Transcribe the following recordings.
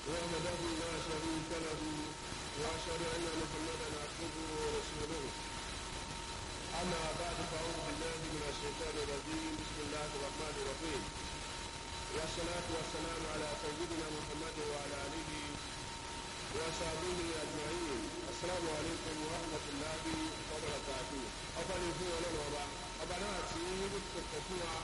وحده لا شريك له واشهد ان محمدا عبده ورسوله اما بعد فاعوذ بالله من الشيطان الرجيم بسم الله الرحمن الرحيم والصلاه والسلام على سيدنا محمد وعلى اله وصحبه اجمعين السلام عليكم ورحمه الله وبركاته ọba ní fún ọlọ́run ọba ọba náà tí kò fún wa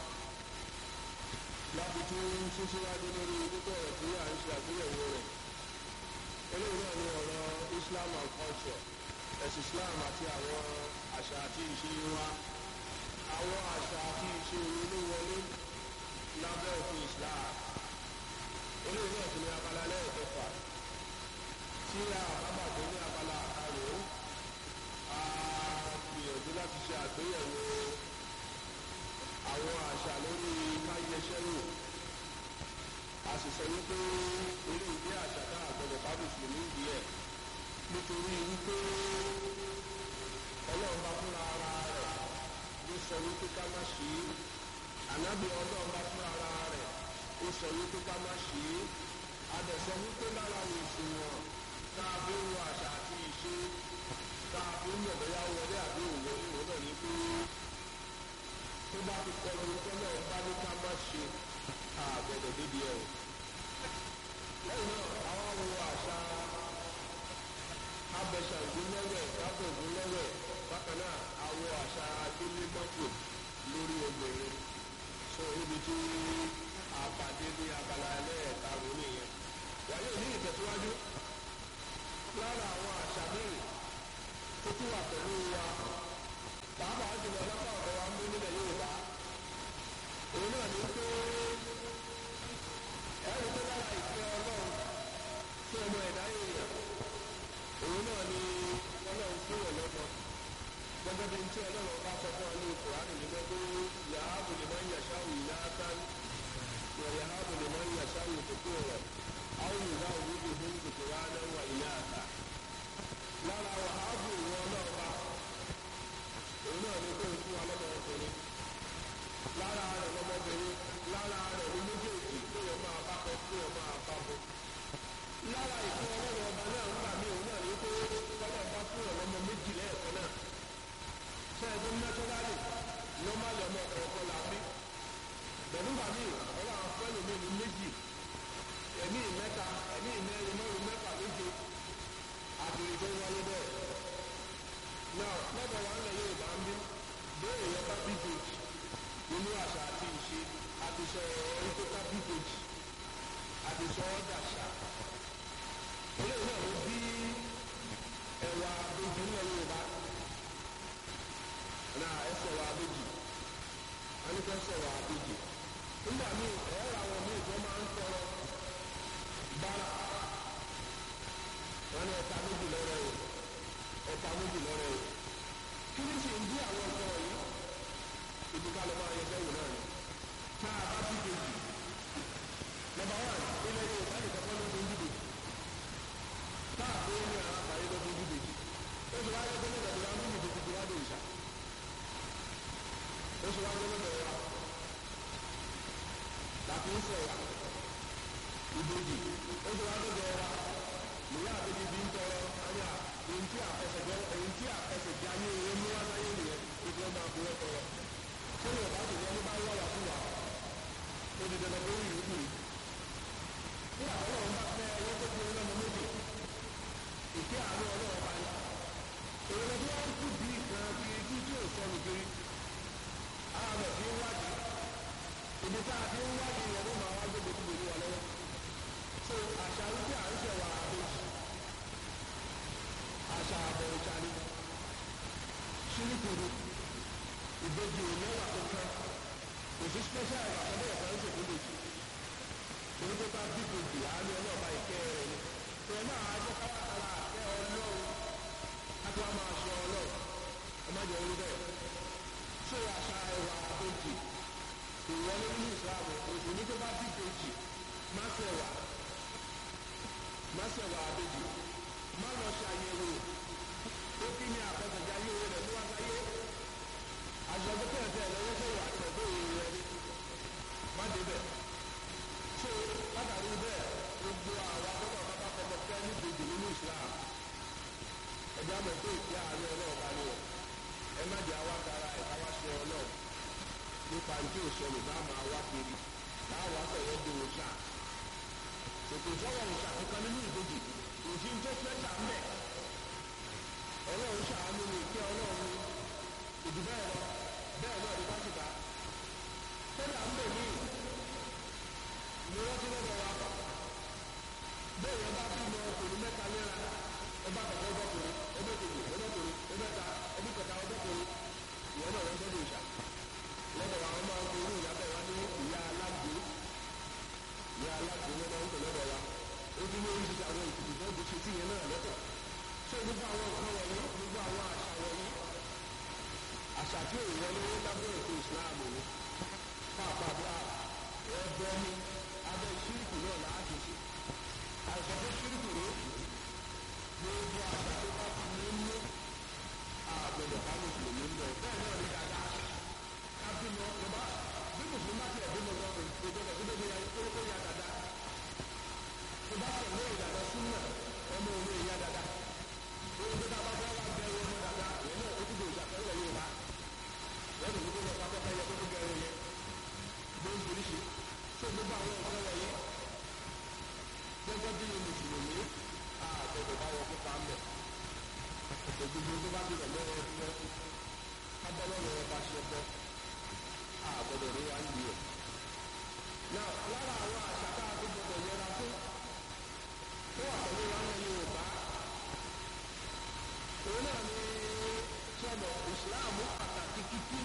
láti tún sísíwájú lórí púpọ̀ ọ̀rọ̀ tí à ń ṣe àgbéyẹ̀wò rẹ̀ eléyìí náà ni ọ̀rọ̀ islam and culture ẹ̀sìn islam àti àwọn àṣà àti ìṣe wa àwọn àṣà àti ìṣe ló wọlé lábẹ́ òfin islam eléyìí náà ti ní abala lẹ́ẹ̀kẹfà tí a bábà tó ní abala àkàrò a gbìyànjú láti ṣe àgbéyẹ̀wò àwọn àṣà lórí káyẹsẹ́rò a sì sọ wípé eré ìdí àṣà náà gbọdọ̀ bá mùsùlùmí ìdí ẹ̀ nítorí wípé ọlọ́run bá fúnra ara rẹ̀ ló sọ wípé ká má ṣe é ànábì ọlọ́run bá fúnra ara rẹ̀ ó sọ wípé ká má ṣe é adẹ̀sọ wípé lára òṣùwọ̀n tá a fi ń wo àṣà àti ìṣe tá a fi ń yọ̀ bóyá wọlé àbí òwò ìwò náà ní pé tó bá ti kọ́ lórí tọ́lọ̀ bá ní ká má ṣe àgbẹ̀dẹ̀ débi ẹ̀ o. lẹ́yìn náà àwọn wo àṣà abẹ́ṣà ìgbélẹ́wẹ̀ kábọ̀ ìgbélẹ́wẹ̀ bákan náà àwọn àṣà délé mọ́tò lórí obìnrin sọ níbi tí àpàdé ní abala ẹlẹ́ẹ̀karùn-ún nìyẹn. wáyé ní ìtẹ̀síwájú lára àwọn àṣà míì tó tún wà pẹ̀lú wa pàápàá jùlọ lápá ọ̀dọ̀ wa ń bú nílẹ̀ yorùbá òun náà ní pé ẹ̀rù tó lára ìfẹ́ ọlọ́run tí ọmọ ẹ̀dá èèyàn òun náà ní ọlọ́run fún ọlọ́mọ gẹ́gẹ́ bí tí ọlọ́run bá sọ fún ọ ní kùránì ní gbogbo yàhábù lè máa ń yàṣá wù iná tán wọ yàhábù lè máa ń yàṣá wù kókó rẹ̀ àwọn ìgbà òwúdì fún kòkòrò náà wà iná àtà lára wàhábù ìwọ ọlọ́run bá òun náà ní kó o fún wa lọ́mọ ọkùnrin lára rẹ̀ lọ́mọbìnrin lára rẹ̀ ní méjèèjì tó yẹ máa bá kọ tó yẹ máa bá bọ. lára ìfún ọlọ́run ọba náà ń gbà mí òun náà ní pé tọ́lọ̀ bá fún ọlọ́mọ méjì lẹ́ẹ̀kan náà. sẹ́ẹ̀dì nátúrálì nọ́màlì ọmọ ọ̀kọ̀ọ̀kan là bí. bẹ̀rù gbà mí ọlọ́run fẹ́lú mi ní méjì ẹ̀mí mẹ́ta ẹ̀mí mẹ́rin mẹ́rin mẹ́fà méje àtìrì tó wáyé bẹ́ẹ̀ náà lọ́dọ̀ wa ńlẹ̀ yorùbá ń bí bẹ́ẹ̀ yẹn bá bí bèjì nínú àṣà àti ìṣe àti sọ ọ̀rọ̀ tó ká bí bèjì àti sọ ọ́ dàṣà eléyìí náà ló bí ẹ̀wà àbèjì ńlẹ̀ yorùbá náà ẹsẹ̀ wà àbèjì anìkẹ́ sẹ̀ wà àbèjì nígbà míì ẹ̀rọ àwọn míì tó máa ń tọrọ bára wọn ní ẹ̀ka méjì lọ́rọ̀ yìí ẹ̀ka méjì lọ́rọ̀ yìí kí ni sì ń bí àwọn ọ̀sán yìí ibi ká ló máa yẹ sẹ́wọ̀n náà ni tá a bá ti kejì nọ́mbà wán ilẹ̀ yóò bá nìkan kọ́ lóde níbi tá a bó ní ara àbáyé lóde níbi ó sì wáyé pé nígbà tó wá níbi tó ti wá dé ìṣà ó sì wáyé lọ́dọ̀ wa láti ń sẹ̀wà ìbejì ó sì wáyé lọ́dọ̀ wa ìyá àbẹ̀bí bí ń tọrọ ayé à èyí tí àfẹsẹ̀jọ èyí tí àfẹsẹ̀jọ ayé owó mú wá sáyé nìyẹn tó fi ọmọ àbúrò tọrọ tí yóò bá sì yẹn bá wà wà fún wa ó di dandan lórí ìlú yìí tí àwọn ọlọ́run bá fẹ́ ẹyẹ tó fi ọlọ́mọ méjì ìké àánú ọlọ́run bá yá èrò tí wọ́n kú bí kan kiri tí tí ò sọnù kiri àwọn ọmọ fi ń wádìí ibi tá a fi ń wádìí yẹn ló máa wá gbogbo tó gbòòrò wà lọ́wọ́ so àṣà wípé à ń ṣẹ̀wà àbèjì àṣà àbọ̀ ìjà ni ṣíríkùrù ìbejì ò lẹ́wà kankan kò sí special ẹ̀wà kan bẹ́ẹ̀ kan ń ṣètò ìbejì torí pé bá bí ìbejì àánú ọlọ́ọ̀bá ìkẹ́ rẹ̀ ni tẹ̀lé náà á jẹ́ káwákàrà àkẹ́ ọlọ́run káti wá máa ṣe ọlọ́run ẹ má jẹ́ orí bẹ́ẹ̀ ṣé àṣà ẹ̀wà àbejì kò wọlé nínú ìsìlámù òsì ní tó bá bí ìbejì má ṣẹ̀wà má ṣẹ̀wà àbejì má lọ ṣàyẹ̀wò ó kí ni àfẹsẹ̀já yóò rẹ̀ ló wá sáyé àjọ̀dún tẹ̀tẹ̀ lọ́wọ́sẹ̀ wà tẹ̀gbọ́ òye rẹ̀ má débẹ̀ so látàrí bẹ́ẹ̀ gbogbo àwọn akọ́kọ́ nípa ní tí ò sọnù bá máa wá kiri láwọn akọ̀yẹ́ di òòṣà ètò ìfọwọ́ òòṣà kankan nínú ìbejì òsì ń tó fẹ́ tà ń bẹ̀ ọlọ́run ṣàánú ní ìkẹ́ ọlọ́run ìdí bẹ́ẹ̀ lọ bẹ́ẹ̀ náà ní pásítà kódà ń bẹ̀ mí ni wọ́n ti lọ́dọ̀ wa bẹ́ẹ̀ yẹn bá bímọ ọkùnrin mẹ́ta léra ọba kọ̀ọ̀kan ọbọ̀kùnrin ọbẹ̀kejì ọbọ̀kùnrin ọbẹ̀ta ọbẹ̀kẹta ọbọ̀kùnrin ìwọ náà wọ́n tọ́jú ìṣà lọ́dọ̀ wa wọ́n máa ń fi irú ìyá bẹ́ẹ̀ wá ní ìyá alágbó ìyá alágbó ló máa ń pè lọ́dọ̀ wa ó ti ní oríṣiríṣi àwọn ìtìtì tó ti ṣe sí yẹn náà lọ́tọ̀ ṣé gbogbo àwọn nǹkan wọ̀nyí gbogbo àwọn àṣà wọ̀nyí àṣà tí ò wọlé lábẹ́ ètò ìsìláàmù ni pàápàá ẹgbẹ́ ní abẹ́ ṣírìkù náà láti ṣe àìsàn tó ṣírìkù rè gbogbo àṣà tó bá ti ní mú àgbẹ̀dẹ̀ ká mùsùlùmí ń bẹ̀ bẹ́ẹ̀ náà ní dáadáa ká bímọ ọba bí mùsùlùmí bá tiẹ̀ bímọ lọ ìjọba tó débi kórókó ya dáadáa tó bá tẹ̀lé ìlànà súnmọ̀ ọmọ òun ìyá dáadáa òun tó dábàá fẹ́ wá bẹ ọmọ dáadáa ìyẹn náà ó ti dè ìṣàfẹ́lẹ̀ yóò bá wọ́n lè ní kó lọ pápá fẹ́ yẹ kó tó gẹ̀rẹ́ yẹ lóríṣiríṣi tó gbogbo àwọn nǹkan wọ̀nyí gẹ́gẹ́ bí mùsùlùmí àgbẹ̀dẹ̀ bá wọ kópa ń bẹ̀ ògbógbó tó bá dìrọ̀ lọ́wọ́ ẹ̀fọ́ kábọ́lọ́wọ́ ẹ̀ bá ṣe bọ́ àgbẹ̀dẹ̀ rí wá ń di ẹ̀. náà lára àwọn àṣà tá a tó gbọdọ̀ yẹra fún tó wà pẹ̀lú wa ní Yorùbá òun náà ní sọ̀rọ̀ ìsìláàmù pàtàkì kíkí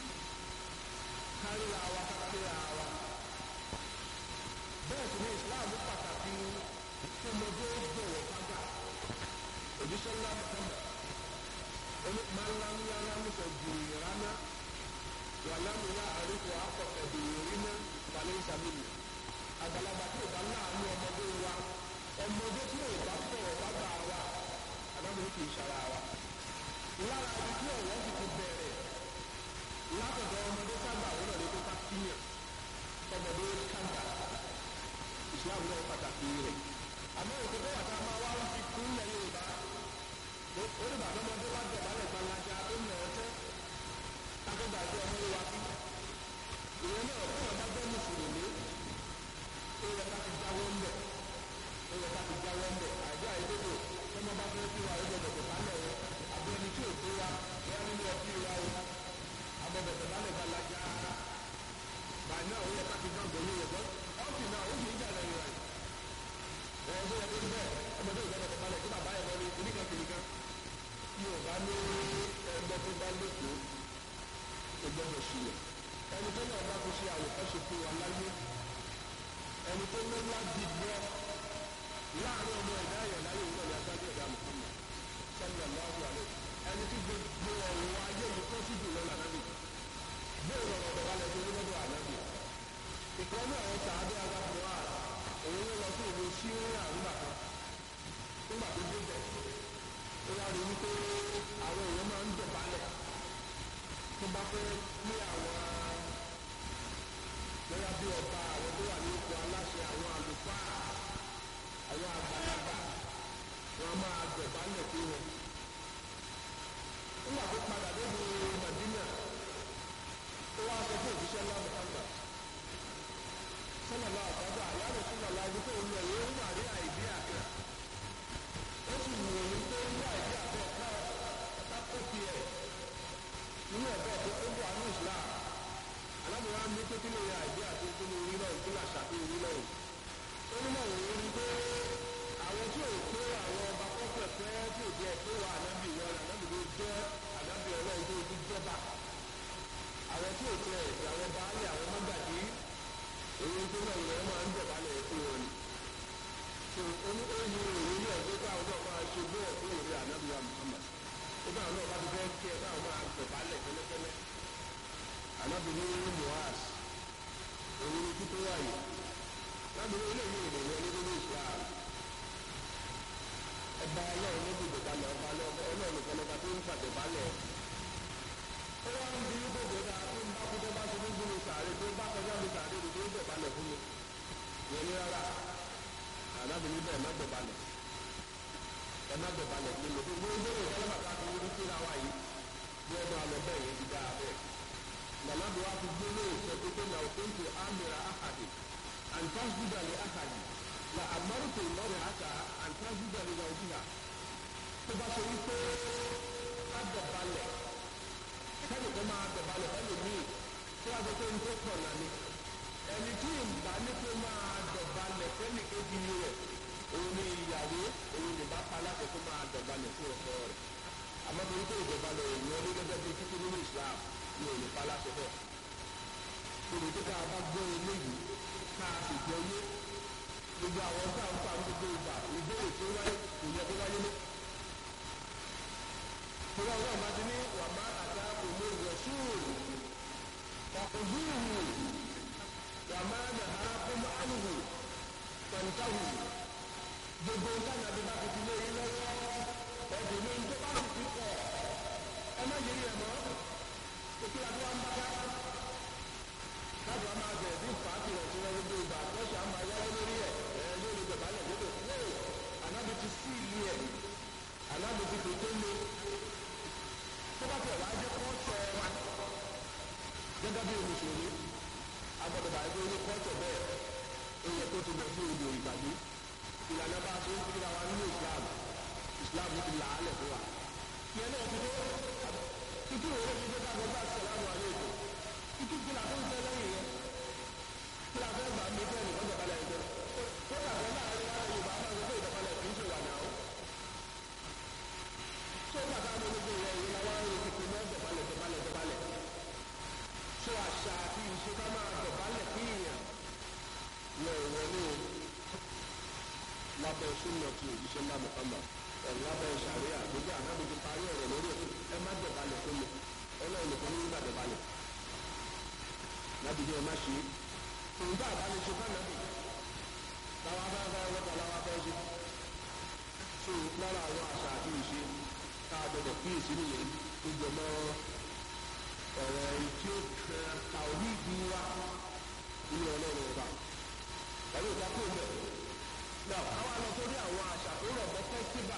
kárí àwa kárí àwa bẹ́ẹ̀ sì ni ìsìláàmù pàtàkì ọmọdé bọ̀wọ̀ fága òjíṣẹ́ ńlá mọ̀tẹ́mọ̀ oní máńláńlá mùsọ̀ jùlọ rárá wà lámúyá àríkò akọ ẹ̀dùnrin náà balẹ̀ ìsàmìlì àgbàlagbà tí ò bá láàánú ọmọdé wa ọmọdé tí ò bá bọ̀wọ̀ fága wa alámúyá kì í ṣara wa lára ibi tí ọ̀wọ́ sì ti bẹ̀rẹ̀ látọ̀dọ̀ ọmọdé sábà wọn náà lè kó ká kíyàn ọmọdé kàńtà islam náà pàtàkì rẹ̀ àmọ́ òkè tó wà tá a máa wá wá fi kún lẹ̀ yorùbá ó ní bàbá ọmọdé wá jọba lẹ̀ gbalaja ó nà ọ́ tẹ́ akọ́gbà àti ọmọ yóò wá sí ìwọ náà fún ọ̀dá jẹ́ mùsùlùmí ó yẹ ká ti jáwọ́ ń bẹ̀ ó yẹ ká ti jáwọ́ ń bẹ̀ àjọ àìdókò tọmọ bá fẹ́ kí wa ó gbọdọ̀ tó bá lẹ̀ wọ́n àbí ẹni tí ò tó wa bẹ́ẹ̀ nínú ọtí wa o àbọ̀dọ̀ tó bá lẹ̀ gbalaja báyìí náà ó yẹ ká ti gbàgbọ́ yóò yẹ bọ́ ọ́fì náà ó sì ń jà lẹ́yìn rẹ̀ ẹ̀ ṣe yẹ kó bẹ́ẹ̀ ọmọdé ìgbàgbọ́ tó balẹ̀ kí bàbá ẹ̀ lọ́rí oníkan kìnìkan yóò bá ní ẹgbẹ́ tó bá lóko ìgbọ́dọ̀ sílẹ̀ ẹni tó náà bá fi ṣe àwòkọ́ṣe fún wa láyé ẹni tó ní láti gbọ́ láàrin ọmọ ẹ̀dá ẹ̀yọ̀ láyé òun náà ní aṣáájú ẹ̀dá Muhammad sallallahu alaihi ẹni tí gbogbo ọ̀rọ̀ ayé yìí kọ́ sí jùlọ lànàbì bóòrò ọ̀rọ̀ balẹ̀ tó ní lọ́dọ̀ ànábì ìkọ́nú àwọn sàádé agbábọ̀ wa òun ló lọ sí ìlú síríà nígbà kan nígbà tó dé bẹ̀ ó wá rí wípé àwọn èèyàn máa ń dọ̀bálẹ̀ tó bá fẹ́ ní àwọn bóyá bí ọba àwọn tó wà ní ipò aláṣẹ àwọn àlùfáà àwọn àgbàlagbà wọn máa dọ̀bálẹ̀ fún wọn. nígbà tó padà débi Màdínà ó wá sọ fún òṣìṣẹ́ ńlá Muhammad sọlọlá àtàgbà àyàrá sọlọlá ibi tó ń lọ yìí ó wà ní àìdí àgbà ó sì wù ú pé ní àìdí àgbà ká ká kó tiẹ̀ nínú ẹ̀bẹ̀ tó ó wà ní Islam alábòwá ní pé kí ló yẹ àìdí àti kí ló rí náà kí ló àṣàkí rí náà ó ní náà òun rí pé àwọn tí ò tó àwọn ọba pẹ́pẹ́pẹ́ tí ò jẹ́ tó wà ànábì wọn ànábì tó jẹ́ ànábì ọlọ́run tó ti jọba àwọn tí ò tẹ ẹ̀sìn àwọn baálé àwọn mọ́gàdí èyí tó náà yẹn máa ń dọ̀bálẹ̀ fún wọn ni. tó oní oyin òun ní ẹ̀gbẹ́ káwọn náà máa ṣe bẹ́ẹ̀ fún òun ànábìyà Muhammad ó bá àwọn náà bá ti fẹ́ kí ẹ káwọn máa dọ̀bálẹ̀ kẹ́lẹ́kẹ́lẹ́. ànábìyà ní Muaz òun ní títí wáyé lábìyà ilé yìí ìrìn wọlé nínú Islam. ọba ọlọ́run ní gbogbo balẹ̀ ọba ọlọ́run nìkan lọ́ba tó ń pàdébálẹ̀ ó wá ń bí gbogbo dáa tó ń bá kú tó bá ṣe ní gbogbo sàárè tó bá kọjá mi sàárè tó ń dọ̀balẹ̀ fún mi. yẹn ní rárá ànábìíní bẹ́ẹ̀ má dọ̀balẹ̀ ẹ má dọ̀balẹ̀ fún mi gbogbo ń bẹ̀rẹ̀ ìfọlọ́ bàbá tó ń rí síra wa yìí bí ọdún alọ bẹ́ẹ̀ yẹn ti dáa bẹ́ẹ̀. lànàbí wa fi gbé lóò sọ pé na òkúntù amira ahadi antasjuda li ahadi la amarutu lọrẹ ata antasjuda li zawjiha tó bá ṣe wípé ká dọ̀balẹ̀ kẹ́ni tó máa dọ̀balẹ̀ fẹ́ni míì tó wá sọ pé n tó pọ̀ nàní ẹni tí ìgbà ní kó máa dọ̀balẹ̀ fẹ́ni kejì rẹ̀ òun ni ìyàwó òun ni bá pa láti kó máa dọ̀balẹ̀ fún ọkọ rẹ̀ àmọ́ torí pé ìdọ̀balẹ̀ òun ní gẹ́gẹ́ bí títí nínú Islam ní òun ní pa láti bẹ̀ torí pé ká bá gbọ́ eléyìí ká a sì gbọ́ yé gbogbo àwọn tá à ń fa gbogbo ìgbà ìbéèrè tó wáyé kò yẹ kó wáyé lé torí àwọn ọmọ ti ní wàmá àdá òmò rọ̀ṣúùlù ọ̀kùnzúùhù wàmá nàhà kọ́mọ́ àlùhù pẹ̀ntàhù gbogbo nǹkan àti bá ti fi lé yín lọ́wọ́ ẹ̀dùn ní tó bá ti fi kọ̀ ẹ má yẹ yẹ mọ́ òkè àti wọn bá dá láti wọn máa bẹ̀rẹ̀ sí fàákì rẹ̀ sí wọn gbogbo ìgbà àtọ́ṣà máa yáwó lórí ẹ̀ ẹ̀ lórí ìjọbalẹ̀ gbogbo no ànábi ti sí ìlú ẹ̀ ànábi ti fi tó lé tó bá tẹ̀ wá jẹ́ kọ́ọ̀tọ̀ wa gẹ́gẹ́ bí mùsùlùmí agbọ́dọ̀ bá ẹgbẹ́ ní kọ́ọ̀tọ̀ bẹ́ẹ̀ èèyàn tó ti lọ sí odò ìgbàgbé ìlànà bá a ṣe ń kíra wa nínú Islam Islam ti là á lẹ̀ fún wa ìyẹn náà ti dé títí òwe ti dé káàkiri bá sàlámù alaykum títí kí la tó ń tẹ́ lẹ́yìn yẹn kí la fẹ́ gbà mí fẹ́ nìkan jọbalẹ̀ ẹ̀jẹ̀ tó yà fẹ́ láàrin wa Yorùbá máa ń gbé ìjọbalẹ̀ kì í ṣe wà náà tó bàtà mi gbogbo ìyẹn yìí la wá ń retí pé mọ́ jọbalẹ̀ jọbalẹ̀ jọbalẹ̀ tó àṣà àti ìṣe ká máa jọbalẹ̀ kí ìyàn yẹ ìwọlé o lábẹ́ súnmọ́ ti òjíṣẹ́ ńlá Muhammad ẹ̀rù lábẹ́ ìṣàríà gbogbo ànábìtì parí ọ̀rọ̀ lórí ẹ̀ ẹ má jọbalẹ̀ fún mi ọlọ́run nìkan ní nígbà jọbalẹ̀ lábìdí ẹ má ṣe é nǹkan àbálẹ̀ ṣe fún ànábì táwa fẹ́ fẹ́ wọ́pọ̀ láwa fẹ́ ṣe tó lára àwọn àṣà àti ìṣe tá a gbọdọ̀ kíyèsí nìyẹn tó jẹ mọ́ ọ̀rọ̀ ẹni tí ó kẹ tàwí ìdí wa nínú ọlọ́run ọba ẹ̀rọ ìdákò mẹ́ náà káwá lọ sórí àwọn àṣà tó rọ̀ mọ́ fẹ́stíbà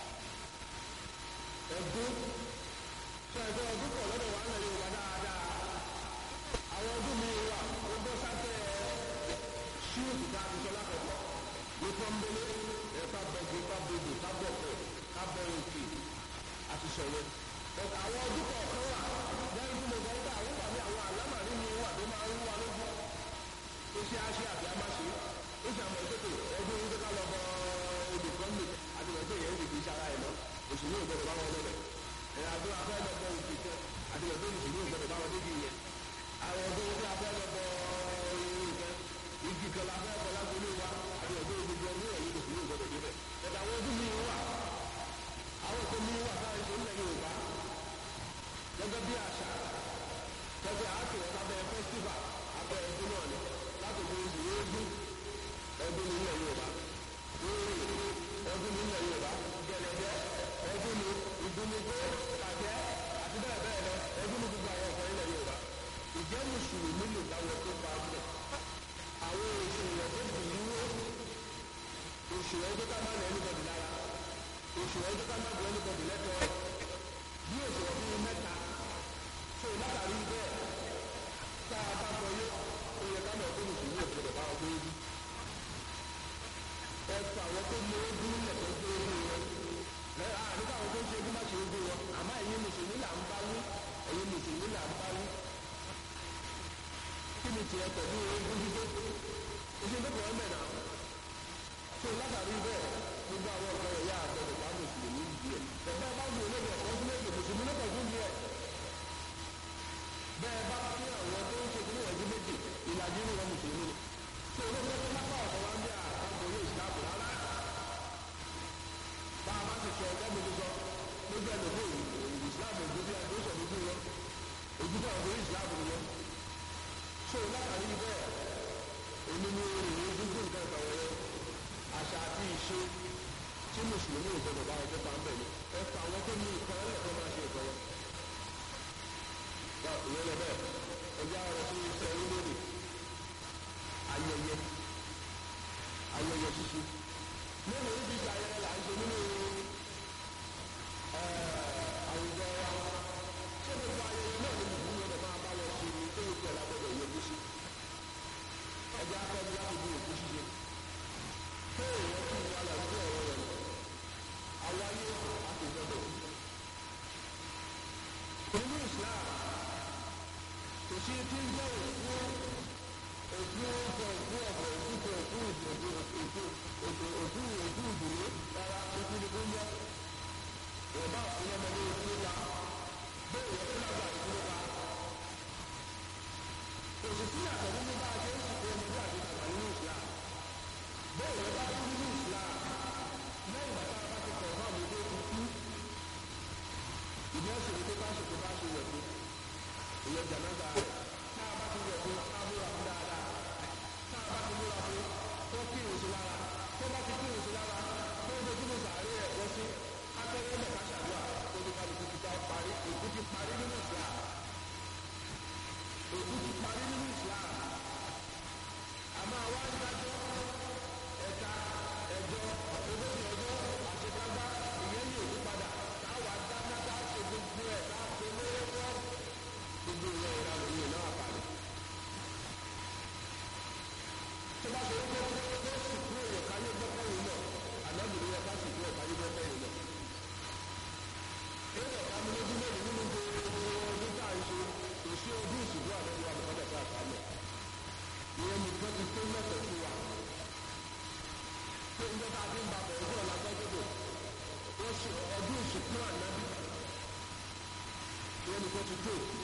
ẹ̀dún ṣe ẹ̀dún ọdún pọ̀ lọ́dọ̀ wa ń lọ Yorùbá dáadáa àwọn ọdún mi wà ó bọ́ sábẹ́ ṣíòtù tá a ti sọ lákọ̀ọ́kọ́ ní pọ́ńbélé ẹ̀ka bọ̀gì ẹ̀ka bòdò ká bọ̀ pẹ̀ ká bọ̀ òkè àti sọ̀rọ̀ àwọn ọdún kọ̀ọ̀kan wà lẹ́yìn tí mo sọ pé àwọn wà ní àwọn àlámàrí mi wà tó máa ń wà lójú ó ṣe àṣe àbí àmàṣe ó ṣe àmọ̀ ìṣètò ọdún yìí tó ká lọ bọ odò kan mi àti ìwọ̀n tó yẹ ó fi ṣara ẹ̀ lọ òṣèlú ìgbọ́dọ̀ bá wọn lọ́bẹ̀ ẹ̀ àdó afẹ́ lọ bọ òkè kan àti ìwọ̀n tó òṣèlú ìgbọ́dọ̀ bá wọn débi yẹn àwọn ọdún tí a fẹ́ lọ bọ nǹkan igi kan la fẹ́ bọ lágbólé wa àti ìwọ̀n tó gbogbo ọdún ẹ̀yìn òṣèlú ìgbọ́dọ̀ débẹ̀ ẹ̀dá àwọn ọdún mi wà àwọn tó mi wà káyọ̀ tó ń lẹ̀ Yorùbá gẹ́gẹ́ bí àṣà gẹ́gẹ́ àkèrè lábẹ́ fẹ́stífà abẹ́ ẹdún náà ni láti fi oṣù yéégún ọdún nílẹ̀ Yorùbá lórí ọdún nílẹ̀ Yorùbá gẹ̀lẹ́dẹ́ ọdún ní ìdúnnìgbò kàjẹ́ àti bẹ́ẹ̀ bẹ́ẹ̀ lọ ọdún ní gbogbo àwọn ọ̀fọ̀ nílẹ̀ Yorùbá ìjẹ́ mùsùlùmí lè dáwọ́ tó bá ń bẹ̀ àwọn òṣèlú tó bì í wó òṣèlú tó ká má lẹ́nu bọ̀dì lára òṣèlú tó ká má lẹ́nu bọ̀dì lẹ́tọ̀ọ́ bí òṣèlú bíi mẹ́ta so látàrí bẹ́ẹ̀ tá a bá gbọ́ yé ó yẹ ká mọ̀ pé mùsùlùmí òṣèlú bá ọgbẹ́ ojú ẹ̀fọ́ àwọn tó mú ojú lẹ̀tọ́ gbé ojú wọn lẹ́yìn àdúgbò àwọn tó ń ṣe ojú má ṣe ojú wọn àmọ́ ẹ̀yin mùsùlùmí là ń bá wí ẹ̀yin mùsùlùmí là ń bá wí kí ni tiẹ̀ pẹ̀lú ojú dídé oṣù tó kọ̀ ọ́ mẹ́ta so látàrí bẹ́ẹ̀ gbogbo àwọn ọ̀gá ẹ̀yà àgbẹ̀dẹ̀ bá mùsùlùmí yìí ẹ̀ bẹ́ẹ̀ bá wù olóògbé ọ̀kan sí méjì mùsùlùmí ló pọ̀ jù ẹ̀ bẹ́ẹ̀ bá fi àwọn tó ń ṣe kí níwọ̀n ju méjì ìlàjì ní wọn mùsùlùmí ni tí olóògbé tó lápá ọ̀sán wá ń bí àkàndò yóò ìsìláàmù rárá bá a bá ti sọ ọjọ́ mi tó sọ lójú ẹlòmíì ìsìláàmù ojú bí ẹgbẹ́ sọ lójú wọn ojú tó àwọn ìsìláàmù ni wọn so látàrí bẹ́ẹ̀ èmi ni ìròyìn dúdú nǹkan ìtàwọ̀rẹ́ àṣà àti ìṣe tí mùsùlùmí ò gbọdọ̀ bá ọjọ́ bá ń bẹ̀ ni ẹ fà àwọn tó ní ìkan ẹlẹ́kọ̀ọ́ máa ṣe ìkan wọn bá ìyẹn lọ bẹ́ẹ̀ ẹjẹ́ àwọn tó ń sẹ orílẹ̀-èdè ayẹyẹ ayẹyẹ ṣíṣe nínú ibi ìgbà ayẹyẹ là ń ṣe nínú àwùjọ wa ṣé gbogbo ayẹyẹ náà ni mùsùlùmí ọdọ máa bá wọn ṣe ẹjẹ́ akọ́jú láti bí òkú ṣíṣe tó èèyàn kí ìwà làwọn ọ̀rọ̀ rẹ̀ àwọn ayé àtòjọ́dọ̀ nínú Islam kò sí tí ń jẹ́ òkú òkú ọkọ̀ òkú ọkọ̀ òkú kọ òkú òkú òkú òkú òkú òkú ìdúró rárá òkú ni kò ń jẹ́ ìwọ̀nba àfúnná ọmọdé òkú ta bẹ́ẹ̀ yẹ fún àgbà ìdúró ta òṣìṣẹ́ àtọ̀ nínú bá a ṣe ń sìnkú ọmọdé àti àgbà nínú Islam bẹ́ẹ̀ yẹ bá kú nínú Islam lẹ́yìn bàtà bá ti kọ̀ fún àmójó ti kú ìdí ọ̀sẹ̀ ní pé bá ṣe kó bá ṣe yẹ̀ fún ìyẹn jàǹdà rẹ̀ tá a bá ti yẹ̀ fún amúra fún dáadáa tá a bá ti múra fún tó kí ìrìnsì lára tó bá ti kí ìrìnsì lára tó ń dojú ní sàárè ẹ̀ bọ́ sí akẹ́rẹ́ ẹ̀ ká ṣàdúrà tó ní kálukú ti ta parí èkú ti parí nínú Islam èkú ti parí nínú Islam àmọ́ àwa ń dájọ́ ẹ̀ka ẹ̀jọ́ ogójì ọjọ́ àṣekágbá ìyẹn ní òkú padà táwa dáná tá a ṣe gbogbo ẹ̀ tá a ṣe lórí fọ́ gbogbo ìyẹn ìlànà ìyẹn náà àpàlẹ̀. tó bá ṣe wípé